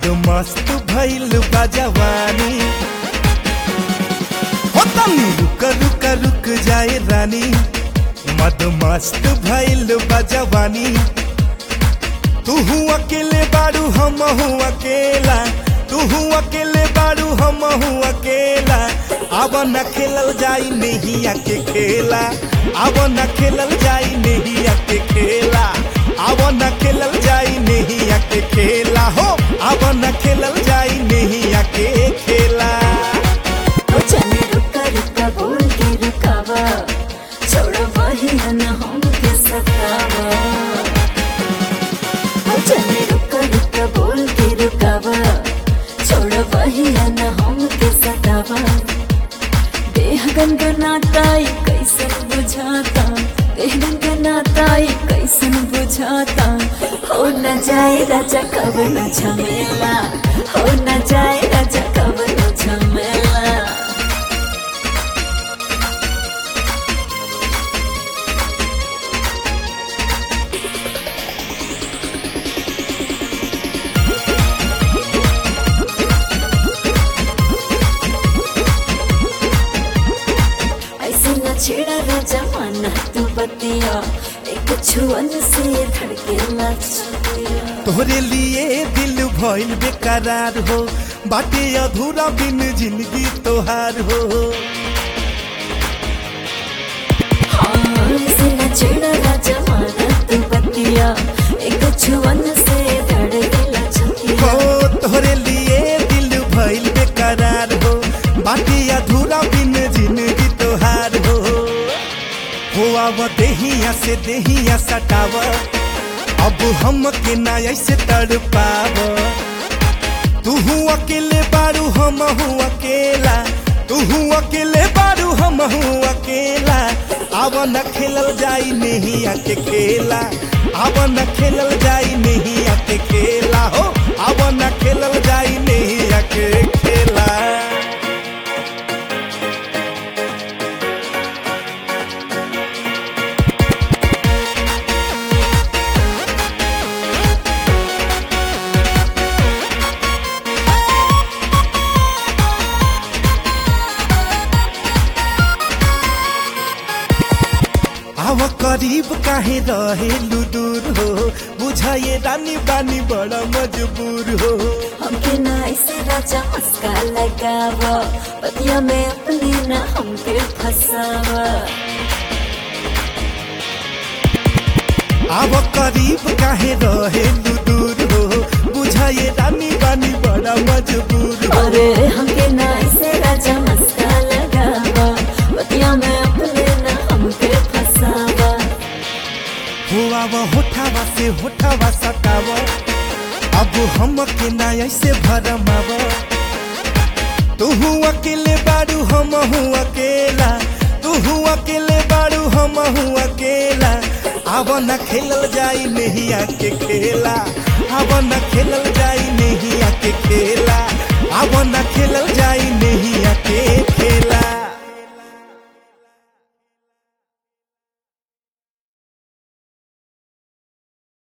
मद मस्त भइल बा जवानी हो तनी रुक रुक रुक जाए रानी मद मस्त भइल बा जवानी तू अकेले बारू हम अकेला तू अकेले बारू हम अकेला अब न खेलल जाई नहिया के खेला अब न खेलल जाई नहिया के खेला अब न खेलल जाई नहिया के खेला हो अब न खेलल जाई नहिया के खेला ओ चले रुका रुका बोल के रुकावा छोड़ बहिया न हमके सतावा ओ चले रुका रुका बोल के रुकावा छोड़ बहिया न हमके सतावा देह गनगनाताई कैसन बुझाता देह गनगनाताई कैसन बुझाता हो न जाए राजा कब न झमेला हो न जाए राजा कब न झमेला ऐसे न छेड़ा राजा माना तू बतिया एक छुअन से धड़के लचिया तोहरे लिए दिल भइल बेकरार हो बाटे अधूरा बिन जिंदगी तोहार हो हाँ ऐसे न छेड़ा राजा माना तू बतिया एक छुअन से धड़के लचिया हो तोहरे लिए दिल भइल बेकरार हो बाटे अधूरा बिन जिंदगी तोहार हो हो अब देहिया से देहिया सटाव अब हम के ना ऐसे तड़ पाव तू अकेले बारू हम अकेला तू अकेले बारू हम अकेला अब न खेलल जाई नहिया के खेला अब न खेलल जाई नहिया के खेला हो अब न खेलल जाई नहिया के खेला आव करीब काहे रहेलु दूर हो बुझाए रानी बानी बड़ा मजबूर हो हमके ना ऐसे राजा मस्का लगावा पतिया में अपने ना हमके फसावा आव करीब काहे रहेलु दूर हो बुझाए रानी बानी बड़ा मजबूर हो अरे हमके ना ऐसे राजा मस्का लगावा पतिया में अपने ना हमके फसावा हो आव होठावा से होठावा सटाव अब हम के ना ऐसे भरमाव तू अकेले बारू हम अकेला तू अकेले बारू हम अकेला अब न खेलल जाई नहिया के खेला अब न खेलल जाई नहिया के खेला अब न खेलल जाई नहिया के खेला